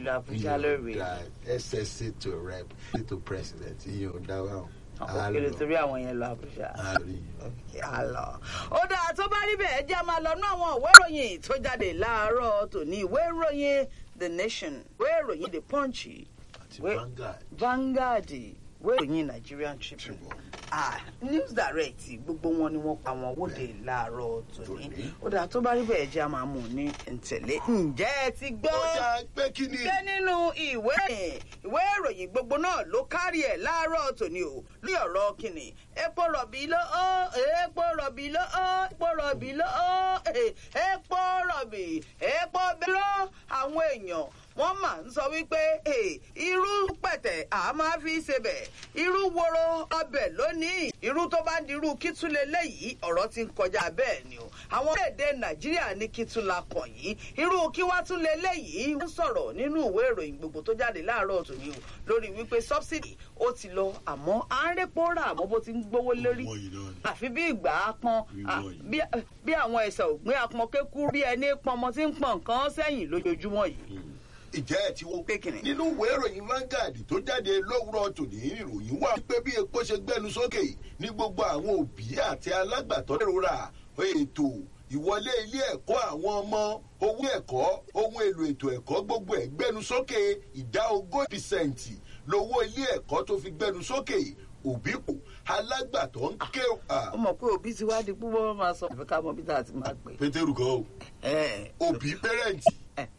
ìlú àbújá lórí ssa to rep to president iye ò dá wa òkèlè torí àwọn yẹn lọ àbújá. àlọ. ó dáa tó bá rí bẹ́ẹ̀ jẹ́ máa lọ ná àwọn ìwé ìròyìn tó jáde láàárọ̀ tòní ìwé ìròyìn the nation ìwé ìròyìn the punch àti Vanguard. Vanguard ìwé ìròyìn Nigerian Tribune ah news direct gbogbo wọn ni wọn pa wọn wóde láàárọ̀ tòní ó dáa tó bá rí bẹ́ẹ̀ jẹ́ máa mú ní ntẹ̀lé ǹjẹ́ ẹ ti gbọ́ ó yà pé kí ni. ṣé nínú ìwé ìwé ìròyìn gbogbo náà ló kárí ẹ̀ láàárọ̀ tòní o lórí ọ̀rọ̀ kìnnì epo rọ̀bì ló ó epo rọ̀bì ló ó epo rọ̀bì ló ó epo rọ̀bì epo bẹ́rọ̀ àwọn èèyàn wọ́n máa ń sọ wípé irú pẹ̀tẹ̀ à máa fi ṣebẹ̀ irú woro ọbẹ̀ lónìí irú tó bá di irú kítúlẹ̀ léyìí ọ̀rọ̀ ti ń kọjá bẹ́ẹ̀ ni o àwọn orílẹ̀-èdè nàìjíríà ní kítúlà kàn yìí irú kí wá tún lé léyìí ń sọ̀rọ̀ nínú ìwé ìròyìn gbogbo tó jáde láàárọ̀ tòní o lórí wípé subsidy ó ti lọ àmọ́ à ń répo rà àmọ́ bó ti ń gbówó lérí àfi bí ìgbà apọn bí àwọn ẹ̀sẹ̀ ògbìn apọn kékú bí ẹni pọnmọ tí ń pọn nǹkan sẹ́yìn lójoojúmọ́ yìí ìjẹ́ ẹ̀ tí wọ́n. nínú ìwé ìròyìn Vanguard tó jáde lówùrọ̀ tòní ìròyìn wà pé bí epo ṣe gbẹnu sókè ní gbogbo àwọn òbí àti alágbàtọ́ lérora ètò ìwọlé ilé ẹ̀kọ́ àwọn ọmọ owó ẹ̀kọ́ ohun èlò ètò ẹ̀kọ́ gbogbo ẹ̀ gbẹnu sókè ìdá ogójì pìsẹ̀ǹtì lówó ilé ẹ̀kọ́ tó fi gbẹnu sókè òbí kù alágbàtọ́ ń ké. ó mọ̀ pé òbí ti wá di púpọ̀ máa sọ àbíká mọ bí tá a ti máa pè. pétérù kan o òbí pẹ́rẹ́ǹtì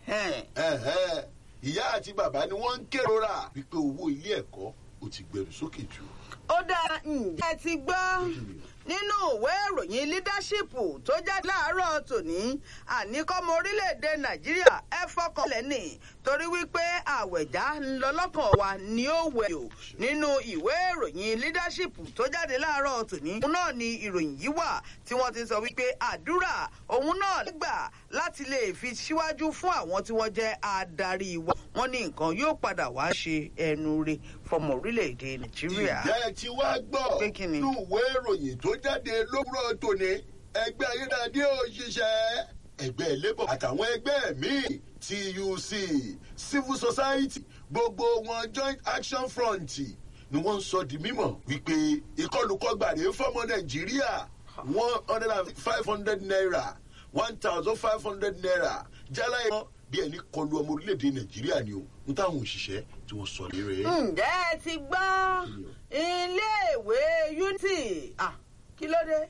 ìyá àti bàbá ni wọ́n ń kérora wípé owó ilé ẹ̀kọ́ ò ti gbẹrù sókè jù. ó dáa ǹjẹ́ ti gbọ́ nínú ìwé ìròyìn leadership tó jáde láàárọ̀ tòní àníkọ́mọ orílẹ̀-èdè nàìjíríà ẹ fọkànlẹ̀ nì torí wípé àwẹ̀já ń lọ lọ́kàn wa ní ó wẹ̀ o nínú ìwé ìròyìn leadership tó jáde láàárọ̀ tòní. òun náà ni ìròyìn yìí wà tí wọ́n ti sọ wípé àdúrà òun náà gbà láti lè fi síwájú fún àwọn tí wọ́n jẹ́ adarí wa wọ́n ní nǹkan yóò padà wá ṣe ẹnu re fọmọ orílẹ̀-èdè nàìjíríà. ìjẹ́ ẹ ti wá gbọ́ nínú ìwé ìròyìn tó jáde lówùrọ̀ tòní ẹgbẹ́ ayédáadé òṣìṣẹ́ ẹgbẹ́ labour àtàwọn ẹgbẹ́ míì tuc civil society gbogbo wọn joint action front ni wọ́n ń sọ di mímọ̀ wípé ìkọlùkọgbàdé fọmọ nàìjíríà one hundred and five hundred naira one thousand five hundred naira jálá ẹ̀ bí ẹni kọlu ọmọ orílẹ̀-èdè nàìjíríà ni o n táwọn òṣìṣẹ́ tí wọ́n sọ lérè. ǹjẹ́ ẹ ti gbọ́ iléèwé unity kí ló dé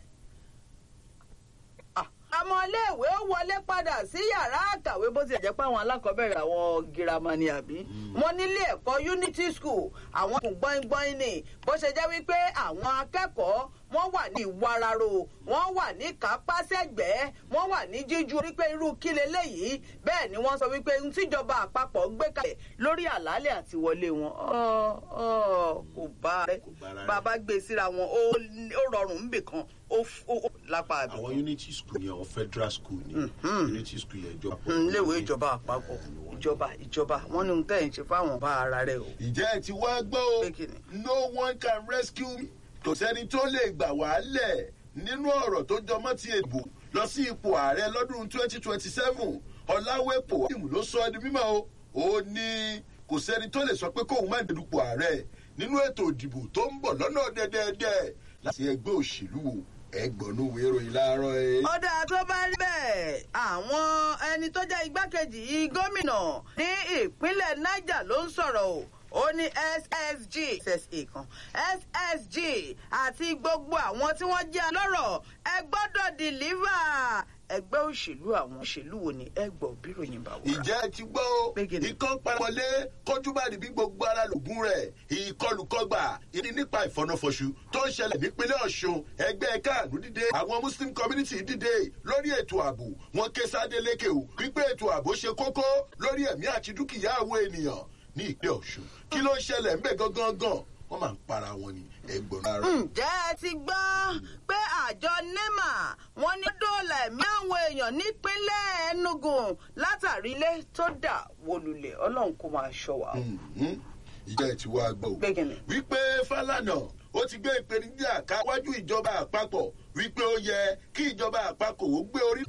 àmọ́ iléèwé wọlé padà sí yàrá àkàwé bó ti jẹ́ pé àwọn alákọ̀ọ́bẹ̀rẹ̀ àwọn girama ni àbí wọ́n nílé ẹ̀kọ́ unity school àwọn kùn gbọ́ngbọ́n ni bó ṣe jẹ́ wípé àwọn akẹ́kọ̀ọ́ wọ́n wà ní ìwararo wọ́n wà ní kápásẹ̀gbẹ́ wọ́n wà ní jíjú wípé irú kí leléyìí bẹ́ẹ̀ ni wọ́n sọ wípé n tíjọba àpapọ̀ gbé kalẹ̀ lórí àlàálẹ̀ àti wọlé wọn kò bá rẹ bàbá gbé síra wọn ó rọrùn níbì kan ó lápá àbí. àwọn unity school ni àwọn federal school ni unity school yẹn ìjọba. iléèwé ìjọba àpapọ̀ ìjọba ìjọba wọn ní ohun tẹ́ ẹ̀ ń ṣe fáwọn bá ara rẹ o. ìjẹ́ ẹ ti wá gbọ́ o no one can rescue me kò sẹ́ni tó lè gbà wá lẹ̀ nínú ọ̀rọ̀ tó jọmọ́ ti èbò lọ sí ipò ààrẹ lọ́dún twenty twenty seven ọ̀làwẹ̀pọ̀ ìmù ló sọ ẹni mímọ́ o ó ní kò sẹ́ni tó lè sọ pé kóun má dẹ̀dùpọ̀ ààrẹ nínú ètò ìdìbò tó ń bọ̀ lọ́nà dẹ́dẹ́dẹ́ láti ẹgbẹ́ òṣèlú wo ẹgbọ̀nú wérò ìlàrọ̀ ẹ. ọ̀dà tó bá rí bẹ́ẹ̀ àwọn ẹni tó jẹ́ igbákejì gómìnà ní ìpínlẹ̀ niger ló ń sọ̀rọ̀ o ó ní ssg ssa kan ssg àti gbogbo àwọn tí wọ́n jẹ́ ọlọ́rọ̀ ẹ gbọ́dọ̀ dìlíva ẹgbẹ́ òṣèlú àwọn òṣèlú wo ni ẹ gbọ́ bíròyìn bá wà. ìjẹ́ ti gbọ́ o ikán paramọ́lé kọjú bá níbi gbogbo ara lògùn rẹ̀ ìkọlùkọgbà ìní nípa ìfọ̀nàfọ̀ṣù tó ń ṣẹlẹ̀ nípínlẹ̀ ọ̀ṣun ẹgbẹ́ káàdùn dìde àwọn muslim community dìde lórí ètò ààbò wọn ké sáde lékè o wípé ètò ààbò ṣe kókó lórí ẹ̀mí àti dúkìá àwọn ènìyàn ní ìpínlẹ̀ ọ̀ṣun kí ló ń ṣẹlẹ̀ ńbẹ̀ gangan gan wọ́n máa ń para wọn ni ẹgbọ̀n náà. ǹjẹ́ ẹ ti gbọ́ pé àjọ nema wọ́n ní dóòlà ẹ̀mí àwọn èèyàn nípínlẹ̀ enugu látàrí ilé tó dà wọlulẹ̀ ọlọ́run kó máa ṣọ wa. ìjẹ́ ẹ̀ tí wàá gbọ́ o wípé fálànà ó ti gbé ìpèníjà káwájú ìjọba àpapọ̀ wípé ó yẹ kí ìjọba àpapọ̀ ó gbé orí